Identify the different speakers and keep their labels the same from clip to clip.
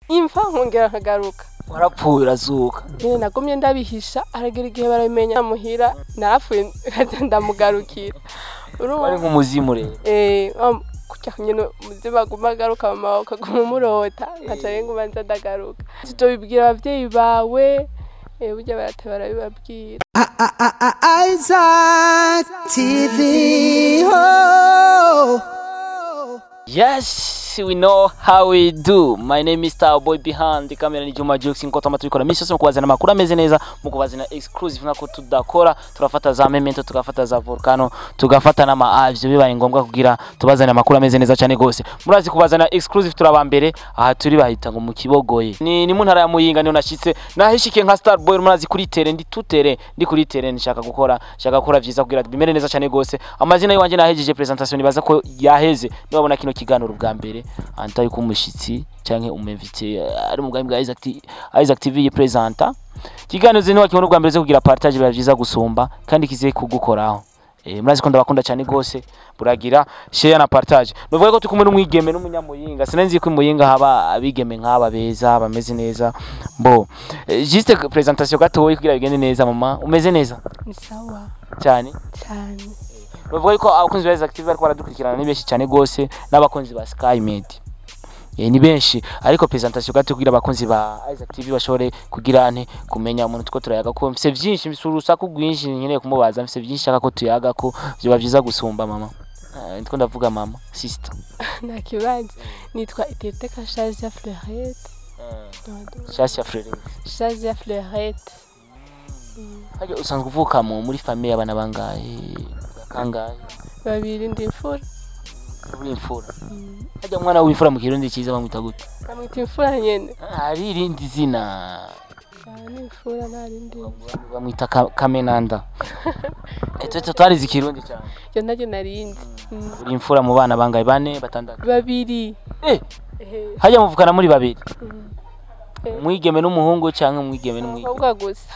Speaker 1: imfa nkongera nkagaruka
Speaker 2: warapfuye urazuka
Speaker 1: nyine nagumye ndabihisha haragera igihe barabimenya muhira narapfuye nkaza ndamugarukira urumva
Speaker 2: wari nk'umuzimu rero
Speaker 1: eh wa- kurya nyine umuzimu aguma agaruka mu maboko aguma umurota nkaca rero nguma nza ndagaruka tuzobibwira abavyeyi bawe eh, burya barate barabibabwira
Speaker 3: Isaac TV. Oh.
Speaker 2: Yes, we know how we do. My name is Star Boy behind the camera ni Juma Jokes nko tama tubikora misi yose mu kubazana amakuru ameze neza mu kubazana exclusive nkako tudakora turafata za memento tugafata za volcano tugafata n'ama avyo bibaye ngombwa kugira tubazane amakuru ameze neza cyane gose murazi kubazana exclusive turaba mbere aha turi bahita ngo mu kibogoye ni ni mu ntara ya Muyinga niho nashitse nahishikiye nka Star Boy murazi kuri tere ndi tutere ndi kuri tere nshaka gukora nshaka gukora vyiza kugira bimere neza cyane gose amazina yiwanje nahejeje presentation nibaza ko yaheze nibabona kino kiganiro bwa mbere anta yuko umushitsi canke umuvite ari mu bwami bwa Isaac T- Isaac TV yipresenta kiganiro zino wakibona bwa mbere zo kugira partage biba vyiza gusumba kandi kize kugukoraho Eh, murazi ko ndabakunda cyane gose buragira share na partage nuvuga ko tukumwe n'umwigeme n'umunyamuyinga sinenzi ko imuyinga haba abigeme nk'aba beza bameze neza bo eh, juste presentation gatoyi kugira bigende neza mama umeze neza
Speaker 1: ni sawa
Speaker 2: cyane
Speaker 1: cyane
Speaker 2: bavuga yuko abakunzi ba Isaac TV bariko baradukurikirana ni benshi cyane gose n'abakunzi ba Sky Media Eh, ni benshi ariko presentation gato kugira abakunzi ba Isaac TV bashobore kugira ante kumenya umuntu tuko turayaga ko mfise vyinshi mfise urusaku rwinshi nkeneye kumubaza mfise vyinshi shaka ko tuyaga ko vyoba vyiza gusumba mama Eh, ndiko ndavuga mama sister
Speaker 1: nta kibanza nitwa itete kashazi ya fleurette
Speaker 2: Shasi ya Frere
Speaker 1: shazi ya fleurette
Speaker 2: Haje usanzwe uvuka mu muri famille y'abana bangahe kangahe
Speaker 1: babiri ndi imfura
Speaker 2: uri imfura Haje umwana w'imfura mu kirundi cyiza bamwita gute
Speaker 1: bamwita imfura nyene
Speaker 2: hari irindi zina
Speaker 1: Ah, ni imfura nta rindi
Speaker 2: bamwita Ka- kamenanda eto tutarizi ikirundi cyane
Speaker 1: iyo naryo narindi Mm.
Speaker 2: uri imfura mu bana bangahe bane batandatu
Speaker 1: babiri
Speaker 2: eh
Speaker 1: Ehe.
Speaker 2: hajya muvukana muri babiri
Speaker 1: Mm.
Speaker 2: umwigeme n'umuhungu cyangwa umwigeme n'umwigeme
Speaker 1: abakobwa gusa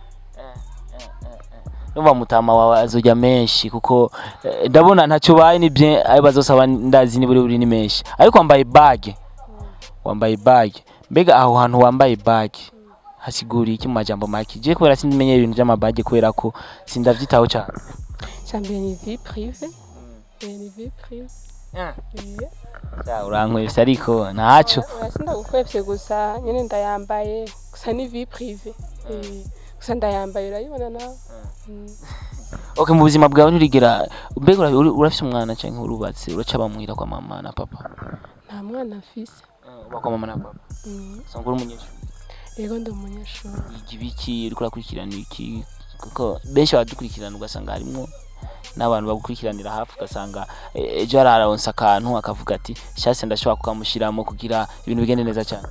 Speaker 2: numva mutama wawe azojya menshi kuko eh, ndabona ntacyo ubaye ni bien ayo bazosaba ndazi ni buri buri ni menshi ariko wambaye bage wambaye bage mbega aho hantu wambaye bage hasiguriye iki mu majambo make je kubera sindimenye ibintu by'amabage kubera ko sindavyitaho cyane
Speaker 1: cyambere ni vie prive Eh, ni vie prive Eh.
Speaker 2: Ja, urankwese ariko ntaco
Speaker 1: oya sindagukwevye gusa nyene ndayambaye gusa ni vie prive Eh, gusa ndayambaye urayibona nawe Mm.
Speaker 2: okay mu buzima bwawe nturigera mbega ura- uri- urafise umwana canke urubatse uraca bamwira kwa mama na papa
Speaker 1: nta mwana afise
Speaker 2: uba kwa mama na papa
Speaker 1: Mm.
Speaker 2: usanga uri umunyeshuri
Speaker 1: yego ndi umunyeshuri
Speaker 2: wiga ibiki uriko urakurikirana iki kuko benshi baradukurikirana ugasanga harimwo n'abantu bagukurikiranira hafi ugasanga eh, ejo araronsa akantu akavuga ati shase ndashobora kukamushyiramo kugira ibintu bigende neza cyane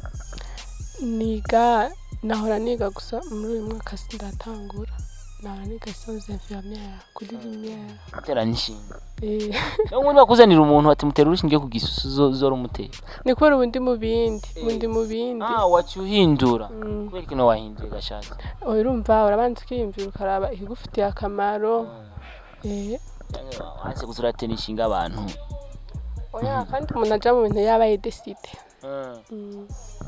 Speaker 1: niga nahora niga gusa muri uyu mwaka sindatangura nahora niga sans infirmière kuri lumière
Speaker 2: gutera n'inshinga
Speaker 1: Eh,
Speaker 2: niyo ngundi bakuzanira umuntu ati mutera urushinge ku gisusu zo- zora umutera
Speaker 1: ni kubera ubu ndi mu bindi ubu ndi mu bindi
Speaker 2: ah waciye uhindura
Speaker 1: Mm.
Speaker 2: kubera ikintu wahinduye gashaka
Speaker 1: oya urumva urabanza ukiyumvira ukaraba ikigufitiye akamaro Eh,
Speaker 2: wanse gusa uratera inshinga abantu
Speaker 1: oya kandi umuntu aja mu bintu yaba yideside Mm.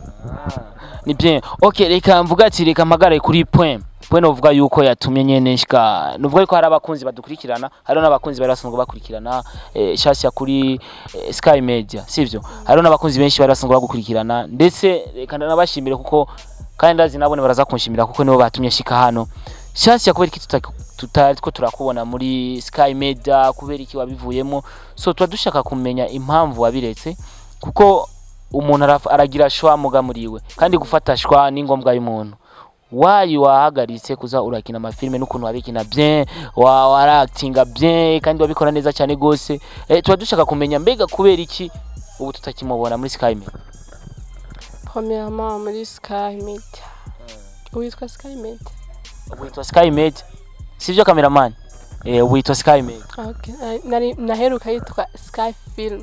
Speaker 2: ni bien ok reka mvuga ati reka mpagare kuri point point novuga yuko yatumye nyene shika novuga yuko hari abakunzi badukurikirana hariho n'abakunzi bari basanzwe bakurikirana eh, shasha kuri eh, sky media sivyo hariho n'abakunzi benshi bari basanzwe bagukurikirana ndetse reka nabashimire kuko kandi ndazi nabone baraza kunshimira kuko nibo batumye shika hano shasha kubera iki tuta- tutariko turakubona muri sky media kubera iki wabivuyemo so tuba dushaka kumenya impamvu wabiretse kuko umuntu araf- aragira shwa muga muriwe kandi gufata shwa ni ngombwa y'umuntu wayi wahagaritse kuza urakina amafilme n'ukuntu wabikina bien wa waractinga bien kandi wabikora neza cyane gose eh, tuba dushaka kumenya mbega kubera iki ubu tutakimubona muri Sky Media
Speaker 1: premièrement muri sky media witwa sky media
Speaker 2: ubu witwa Sky Media sivyo cameraman eh ubu witwa Sky Media
Speaker 1: okay. na- nari- naheruka yitwa sky film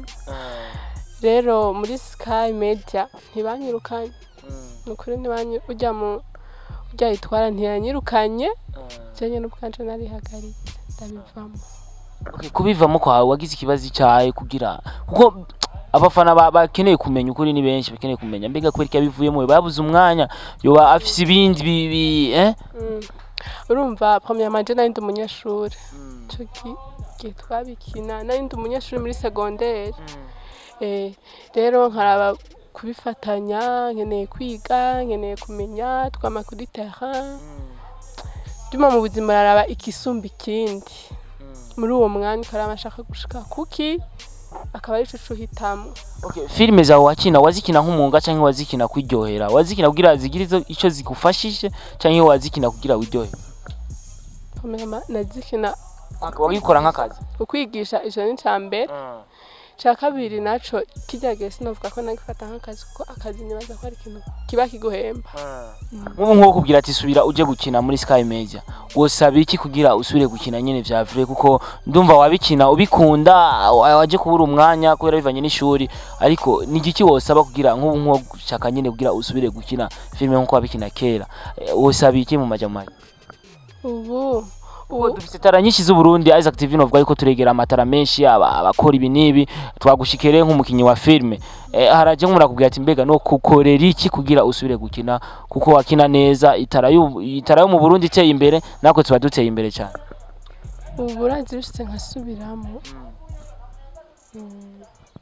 Speaker 1: rero muri sky media ntibanyirukanye ni ukuri ntibanyi ujya mu ujya yitwara ntiyanyirukanye jenye n'ubwanje narihagaritse ndabivamo
Speaker 2: okay, kubivamo kwawe wagize ikibazo cyawe kugira kuko abafana ba- bakeneye kumenya ukuri ni benshi bakeneye kumenya mbega kubera iki yabivuyemo babuze umwanya yoba afise ibindi bi- bi- eh
Speaker 1: Mm. urumva premier manje nari ndi umunyeshuri ico gi- gihe twabikina nari ndi umunyeshuri muri segonderi Eh, rero nkaraba kubifatanya nkeneye kwiga nkeneye kumenya twama kuri terrain duma mu buzima araraba ikisumba ikindi muri uwo mwanya ukaraba ashaka gushika kuki akaba arico cuhitamo
Speaker 2: Okay, filime zawe wakina wazikina nk'umwuga canke wazikina kwiryohera wazikina kugira zigire izo- ico zigufashije canke wazikina kugira wiryohere
Speaker 1: Kamera nazikina
Speaker 2: wagikora nk'akazi
Speaker 1: ukwigisha ico ni ca mbere ca kabiri naco kirya gihe sinovuga ko nagifata nk'akazi kuko akazi nibaza ko ari ikintu kiba kiguhemba
Speaker 2: nk'ubu nk'uwo kubwira ati subira uje gukina muri Sky Media wosaba iki kugira usubire gukina nyene vya vrai kuko ndumva wabikina ubikunda wa- waje kubura umwanya kubera bivanye n'ishuri ariko ni igiki wosaba kugira nk'ubu nk'uwo gushaka nyene kugira usubire gukina filime nk'uko wabikina kera Eh, wosaba iki mu majamari
Speaker 1: ubu
Speaker 2: ubu
Speaker 1: ubu
Speaker 2: dufite tara nyinshi z'uburundi Isaac TV novuga yuko turegera amatara menshi aba- abakora ibi n'ibi twagushikire nk'umukinyi wa filime eh, haraje nk'umurakubwira ati mbega no kukorera iki kugira usubire gukina kuko wakina neza itara y'u- itara yo mu Burundi iteye imbere nako tuba duteye imbere cyane
Speaker 1: ubu urazi bishitse nkasubiramo Mm.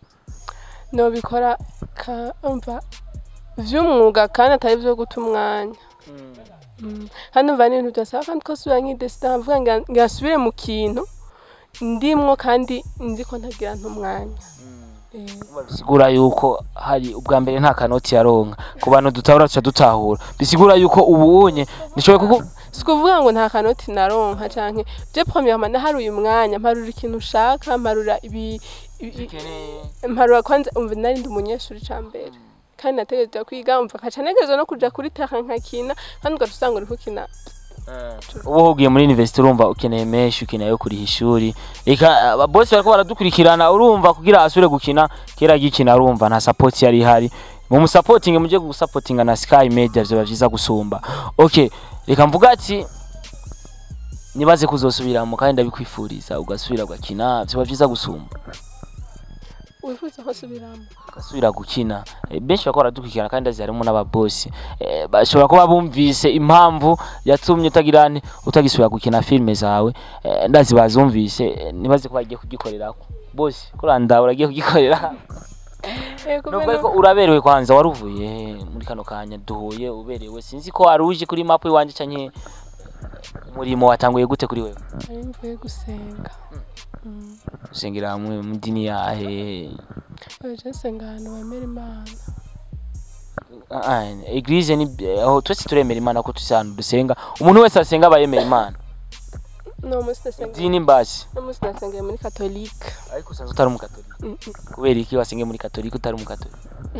Speaker 1: nobikora ka umva vy'umwuga kandi atari vyo guta umwanya Mm. kandi umva n'ibintu byasaba kandi ko subira nk'idesida nkavuga ngo ngasubire mu kintu ndimwo kandi nzi ko ntagira ntumwanya Eh,
Speaker 2: bisigura yuko hari ubwa mbere nta kanoti yaronka ku bantu dutahura tuca dutahura bisigura yuko ubu unye nishoboye kuko
Speaker 1: si kuvuga ngo nta kanoti naronka canke je premièrement naharuye umwanya mparura ikintu ushaka mparura ibi ibi- mparura kwanza umva nari ndi umunyeshuri ca mbere kandi nategerezwa kwiga umva kaca negerezwa no kuja kuri terrain nkakina kandi ugaca usanga uriko ukina
Speaker 2: ubu ugiye muri university urumva ukeneye menshi ukeneye yo kuriha ishuri reka ababosi bariko baradukurikirana urumva kugira asubire gukina kera gikina urumva nta support yari ihari mu musapotinge muje gusapotinga na Sky Media vyoba vyiza gusumba okay reka mvuga ati nibaze kuzosubiramo kandi ndabikwifuriza ugasubira ugakina vyoba vyiza gusumba
Speaker 1: wifuza ko subiramo
Speaker 2: ugasubira gukina Eh, benshi bariko baradukurikirana kandi ndazi harimo n'ababosi Eh, bashobora kuba bumvise impamvu yatumye utagira nte utagisubira gukina filime zawe Eh, ndazi bazumvise eh, nibaze ko bagiye kugikorerako bosi kuranda uragiye kugikorera nubwo ariko uraberewe kwanza waruvuye muri kano kanya duhuye uberewe sinzi ko wari uje kuri mapu iwanje canke umurimo watanguye gute kuri wewe
Speaker 1: ari mvuye gusenga Mm.
Speaker 2: usengera hamwe mu dini yahe
Speaker 1: oya je nsenga ahantu bemera imana
Speaker 2: Ah, ah, eglise ni aho twese turemera imana ko tuzi ahantu dusenga umuntu wese asenga aba yemera imana
Speaker 1: no musi nasenga
Speaker 2: idini mbasi
Speaker 1: no musi nasengeye muri katolika
Speaker 2: ariko usanzwe utari umukatolika
Speaker 1: Mm, mm.
Speaker 2: kubera iki wasengeye muri katolika utari umukatolika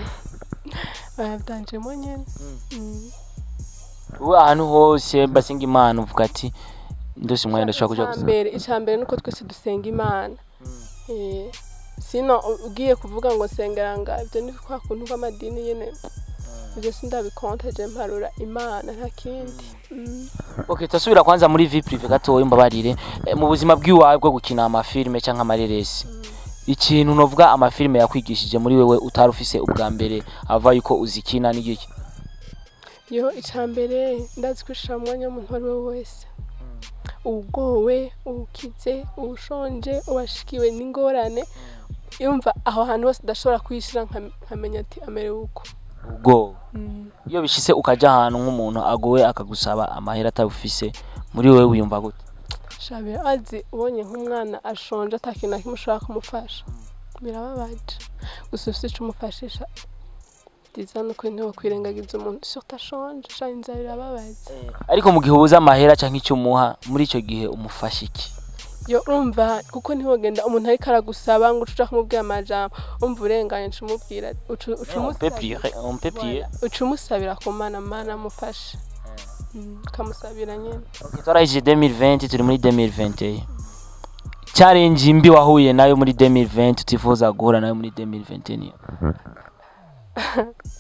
Speaker 1: bayavyanjemo nyene Mm.
Speaker 2: ubu ahantu hose basenga imana uvuga ati ndose umwanya ndashobora kuja gusenga
Speaker 1: Icambere icambere nuko twese dusenga imana Eh, sino u- ugiye kuvuga ngo sengera nga ivyo ni kwa kuntu kw'amadini nyene ivyo sindabikonta je mparura imana nta kindi Mm.
Speaker 2: okay tasubira kwanza muri vie prive gatoya mbabarire Eh, mu buzima bw'iwawe bwo gukina amafilime canke amareresi ikintu novuga amafilime yakwigishije muri wewe utari ufise ubwa mbere ava yuko uzikina n'igiki
Speaker 1: yo icambere ndazi kwishira mu mwanya w'umuntu uwo ari we wese uwugowe uwukize uwushonje uwashikiwe n'ingorane yumva aho hantu hose udashobora kwishira nka- nkamenya ati amerewe uko
Speaker 2: ubwo
Speaker 1: Mm.
Speaker 2: iyo bishise ukaja ahantu nk'umuntu agowe akagusaba amahera atabufise muri wewe wiyumva gute
Speaker 1: shabira azi ubonye nk'umwana ashonje ata kintu na kimwe ushobora kumufasha birababaje gusa ufite ico umufashisha byiza ni uko ntiwo kwirengagiza umuntu surtout ashonje sha inzara irababaza
Speaker 2: ariko mu gihe ubuze amahera canke icyo umuha muri ico gihe umufasha iki
Speaker 1: yo urumva kuko ntiwogenda umuntu ariko aragusaba ngo uca kumubwira amajambo umva urenganye uca umubwira uca- uca
Speaker 2: on peut
Speaker 1: umusabira
Speaker 2: prier on peut prier
Speaker 1: Voilà. uca umusabira ku mana mana amufashe Mm, ukamusabira nyene
Speaker 2: Okay, twarahije 2020 turi muri 2021 challenge mbi wahuye nayo muri 2020 utifuza guhura nayo muri 2021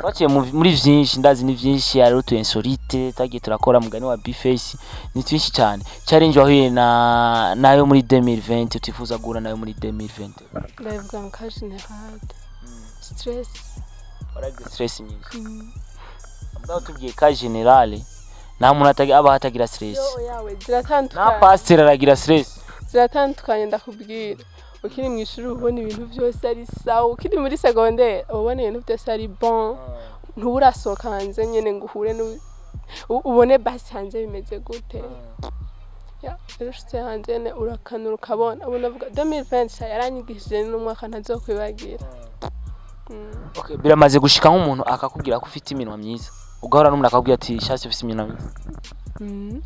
Speaker 2: twaciye mu- muri vyinshi ndazi ni vyinshi hari utu insolite tagiye turakora mugani wa bface ni twinshi cyane challenge wahuye na nayo muri 2020 utifuza guhura nayo muri 2020
Speaker 1: ndabivuga mu ka generale stress
Speaker 2: waragize stress nyinshi
Speaker 1: Mm.
Speaker 2: mugabo tubwiye ka generale nta muntu atagi- aba hatagira stress
Speaker 1: yo yawe
Speaker 2: na
Speaker 1: ziratandukanye
Speaker 2: pasteur aragira stress
Speaker 1: ziratandukanye ndakubwira ukiri mu ishuri uba ubona ibintu byose ari sawa ukiri muri segonderi uba ubona ibintu byose ari bon ntuba urasohoka hanze nyine ngo uhure n'u- u- ubone basi hanze bimeze gute Ya, rero ushitse hanze nyine urakanura ukabona ubu navuga 2020 yaranyigishije n'umwaka ntazokwibagira Mm.
Speaker 2: okay biramaze gushika nk'umuntu akakubwira ko ufite iminwa myiza ugahora n'umuntu akakubwira ati shasi ufite iminwa myiza
Speaker 1: Mm.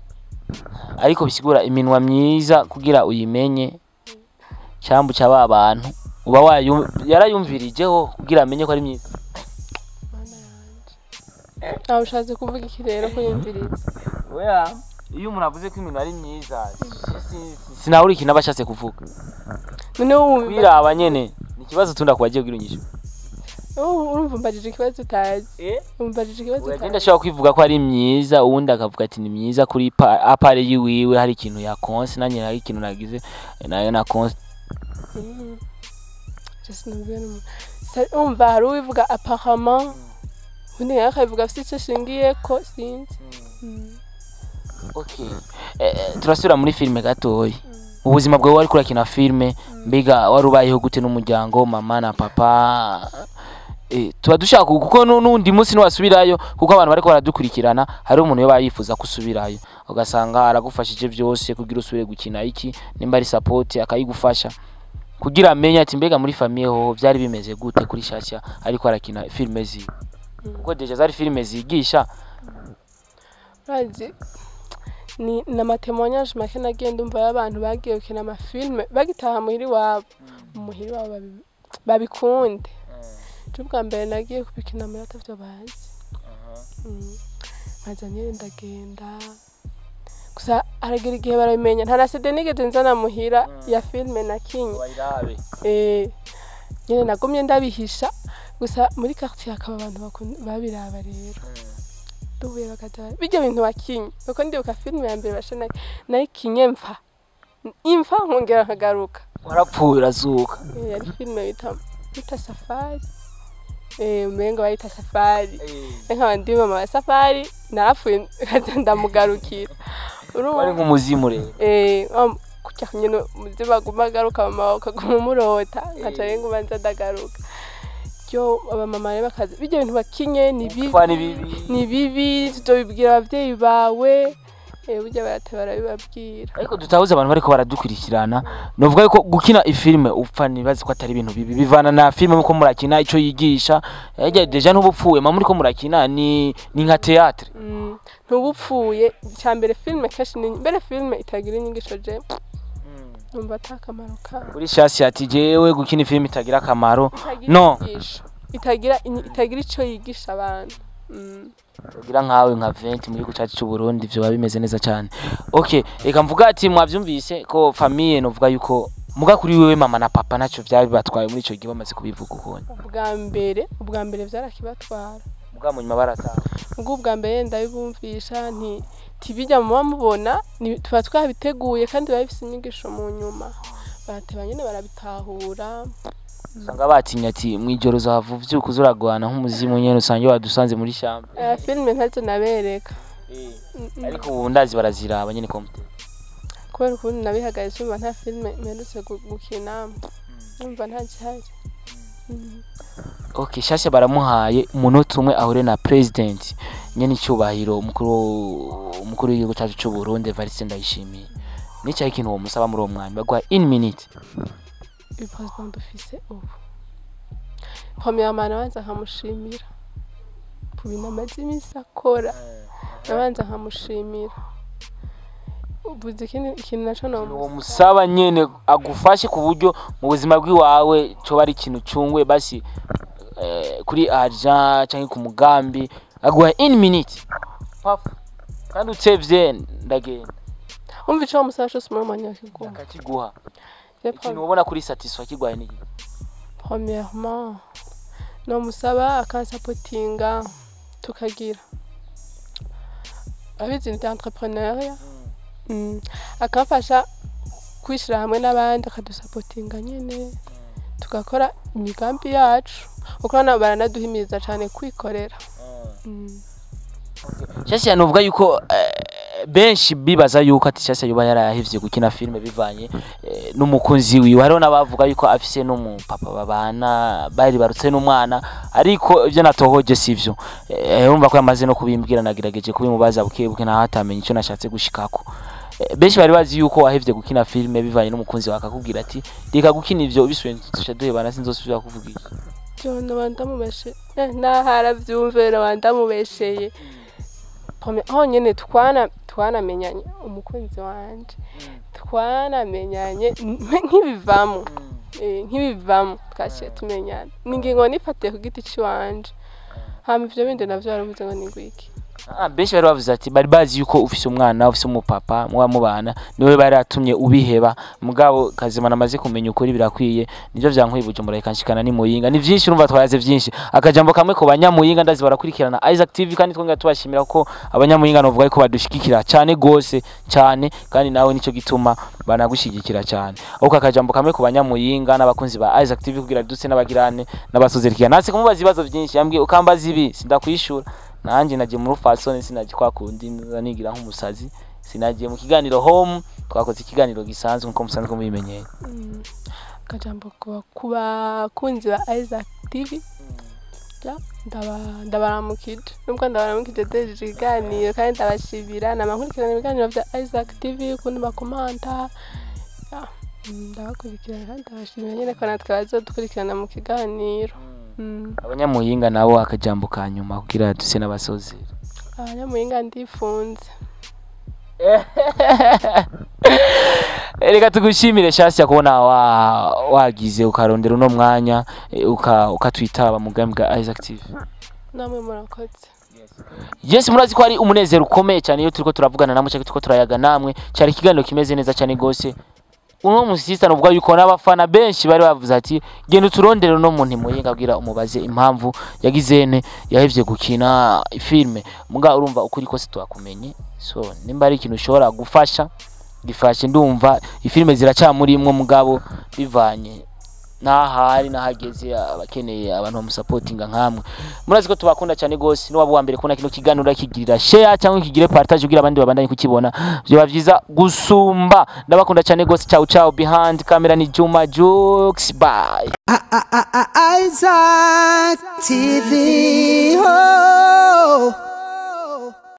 Speaker 2: ariko bisigura iminwa myiza kugira uyimenye cyambu cyaba abantu uba wayu yarayumvirijeho kugira amenye ko ari myiza
Speaker 1: Mana yanje aho ushatse kuvuga iki rero ko yumviriza
Speaker 2: oya iyo umuntu avuze ko iminwa ari myiza sinabura ikintu aba ashatse kuvuga
Speaker 1: noneho wumva
Speaker 2: kwiraba nyene ni ikibazo tunda kubagiye kugira unyishu
Speaker 1: Oh, urumva umbajije ikibazo utazi umbajije ikibazo
Speaker 2: uragenda
Speaker 1: utazi
Speaker 2: ashobora kwivuga ko ari myiza uwundi akavuga ati ni myiza kuri pa- apare yiwiwe hari ikintu yakonse nanjye hari ikintu nagize nayo nakonse
Speaker 1: Mm. Just numviwe n'umuntu. Sa- umva hari uwivuga apparemment undi nawe akabivuga afite icyo ashingiye ko sinzi Mm.
Speaker 2: okay eh, eh, turasubira muri filime gatoya ubuzima bwawe wari kurakina filime mbega wari ubayeho gute n'umuryango mama na papa eh, tuba dushaka kuko nu- n'undi munsi niwasubirayo kuko abantu bariko baradukurikirana hari umuntu yoba yifuza ko usubirayo ugasanga aragufashije byose kugira usubire gukina iki nimba ari support akayigufasha kugira amenye ati mbega muri famiye ho byari bimeze gute kuri shasha ariko arakina filime ziwe kuko deja zari filime zigisha
Speaker 1: urazi ni n'amatemonyage make nagiye ndumva y'abantu bagiye gukina amafilme bagitaha muhiri wabo muhiri wabo babi- babikunde cyo bwa mbere nagiye kubikina muri atavyo bazi Mm. nkaza nyine ndagenda gusa haragera igihe barabimenya nta na sede nigeze nzana muhira ya filme nakinye
Speaker 2: bayirabe
Speaker 1: Eh, nyine nagumye ndabihisha gusa muri quartier hakaba abantu bakun- babiraba rero duhuye bakaza bijya bintu wakinye kuko ndibuka filime ya mbere basha nayikinye mfa imfa nkongera nkagaruka
Speaker 2: warapfuye urazuka
Speaker 1: Eh, yari filime bita bita safari eh umengo bayita safari nkaba ndi mama wa safari narapfuye nkaza ndamugarukira
Speaker 2: wari
Speaker 1: urumva
Speaker 2: nk'umuzimu rero
Speaker 1: eh am- kujya nyine umuzimu aguma agaruka mama ukaguma umurota nkaca rero nguma nza ndagaruka byo abamama rero bakaza bijya bintu bakinye ni bibi
Speaker 2: Kwa ni bibi.
Speaker 1: ni bibi tuzobibwira abavyeyi bawe eh burya barate barabibabwira
Speaker 2: ariko dutahuze abantu bariko baradukurikirana novuga yuko gukina ifilime upfa nibazi ko atari ibintu bibi bivana na filime muko murakina ico yigisha ejya deja ntubupfuye mama muriko murakina ni ni nka théâtre
Speaker 1: Mm, ntubupfuye icya mbere filime kenshi ni mbere filime itagira inyigisho je numva ata kamaro kayo
Speaker 2: kuri shasi ati jewe gukina ifilime itagira akamaro
Speaker 1: itagira
Speaker 2: no
Speaker 1: inyigisho itagira inyi- itagira ico yigisha abantu Mm.
Speaker 2: ugira nkawe nka 20 muri gucaci cy'u Burundi vyo bimeze neza cyane okay reka mvuga ati mwavyumvise ko famille novuga yuko muga kuri wewe mama na papa naco vyari batwaye muri ico gihe bamaze kubivuga ukuntu
Speaker 1: ubwa mbere ubwa mbere byarakibatwara
Speaker 2: muga mu nyuma barataha
Speaker 1: ubwo ubwa mbere ndabibumvisha nti tibijya muba mubona ni- tuba twabiteguye kandi biba bifite inyigisho mu nyuma barateba nyine barabitahura
Speaker 2: usanga batinya ati mwijoro uzahava uvyuka uza uragwana nk'umuzimu nyene usange wadusanze muri shamba
Speaker 1: Eh, filime ntazo nabereka Mm, mm.
Speaker 2: ariko ubu ndazi baraziraba nyene komite
Speaker 1: kubera ukuntu nabihagaritse umva nta filime mperutse gu- gukina umva nta gihari Mm.
Speaker 2: okay shasha baramuhaye umunota umwe ahure na president nyene icyubahiro umukuru umukuru w'igihugu cyacu cy'u Burundi Evariste Ndayishimiye nicyo ikintu uwo musaba muri uwo mwanya baguha in minute
Speaker 1: ibibazo dufise ubu premièrement nabanza nkamushimira ku bintu amaze iminsi akora nabanza nkamushimira ubuze ikindi ikintu naco
Speaker 2: uwo
Speaker 1: nomusaba
Speaker 2: musaba nyene agufashe ku buryo mu buzima bw'iwawe coba ari ikintu cungwe basi eh, kuri argent canke ku mugambi aguha in minute pafu kandi utsevye ndagenda
Speaker 1: umva ico wamusaba cose muri umwanya wakiguha
Speaker 2: akakiguha
Speaker 1: Je
Speaker 2: ikintu
Speaker 1: pre-
Speaker 2: ubona kuri satisfa kigwaye n'iki
Speaker 1: premièrement nomusaba akansapotinga tukagira abizi ni entrepreneuria mm. akamfasha kwishyira hamwe n'abandi akadusapotinga nyine tugakora imigambi yacu kuko hano baranaduhimiriza cyane kwikorera mm.
Speaker 2: Chelsea nuvuga yuko eh, benshi bibaza yuko ati Chelsea yoba yarahevye gukina filme bivanye eh, n'umukunzi wiwe hariho n'abavuga yuko afise n'umupapa babana bari barutse n'umwana ariko ivyo natohoje sivyo eh, urumva ko yamaze no kubimbwira nagerageje kubimubaza buke buke naho atamenye ico nashatse gushikako Eh, benshi bari bazi yuko wahevye gukina filme bivanye n'umukunzi wawe akakubwira ati reka gukina ivyo bisubiye tusha duhebana sinzosubira kuvugisha
Speaker 1: John wandamubeshe eh, nahara vyumvira wandamubesheye Pome- honyene twana twanamenyanye umukunzi wanje twanamenyanye n- nk'ibivamo eh, nk'ibivamo twaciye tumenyana ni ingingo nifatiye ku giti ciwanje hama ivyo bindi navyo baravuze ngo ni ngwiki
Speaker 2: Ah, benshi bari bavuze ati bari bazi yuko ufise umwana ufise umupapa muba mubana niwe bari atumye ubiheba mugabo kazimana amaze kumenya ukuri birakwiye nivyo vyankwibuje murahika nshikana ni muyinga ni vyinshi urumva twayaze vyinshi akajambo kamwe ku banyamuyinga ndazi barakurikirana Isaac TV kandi twongera tubashimira ko abanyamuyinga novuga ko badushigikira cyane gose cyane kandi nawe nico gituma banagushigikira cyane ahubwo akajambo kamwe ku banyamuyinga n'abakunzi ba Isaac TV kugira dutse n'abagirane n'abasozerkiya natse kumubaza ibibazo vyinshi yambwiye ukambaza ibi sindakwishura nanjye nagiye muri fasoni sinagiye kwa kundi nza nigira nk'umusazi sinagiye mu kiganiro home twakoze ikiganiro gisanzwe nkuko musanzwe mubimenyeye
Speaker 1: Mm. akajambo ku- ku bakunzi ba Isaac TV Ja, ndaba- ndabaramukije nubwo ndabaramukije dejeje ikiganiro kandi ndabashimira namankurikirana ibiganiro vya Isaac TV ukuntu bakomanta Ja, mm, ndabakurikirana kandi ndabashimira nyene ko natwe bazodukurikirana mu kiganiro Mm.
Speaker 2: abanyamuyinga nabo akajambo ka nyuma kugira duse n'abasozi
Speaker 1: abanyamuhinga ndifunze
Speaker 2: reka tugushimire shasi kubona wa, wagize ukarondera uno mwanya eh, uka- ukatwitaba mu bwami bwa Isaac TV
Speaker 1: namwe murakoze
Speaker 2: Yes murazi ko ari umunezero ukomeye cyane iyo turiko turavugana namwe cyangwa turiko turayaga namwe cyari ikiganiro kimeze neza cyane gose uno musista nuvuga yuko n'abafana benshi bari bavuze ati genda uturondere no muntu muyinga abwira umubaze impamvu yagizene yahevye gukina filme muga urumva ukuri kose twakumenye so nimba ari ikintu ushobora gufasha gifashe ndumva ifilme ziracamurimwo mugabo bivanye n'ahari n'ahageze abakeneye abantu bamusapotinga nkamwe murazi ko tubakunda cyane gose niwaba uwa mbere kubona kino kiganiro akigirira share cyangwa ukigire partage kugira abandi babandanye kukibona byoba vyiza gusumba ndabakunda cyane gose ciao ciao behind camera ni Juma Jokes bye
Speaker 3: Isaac TV. Oh.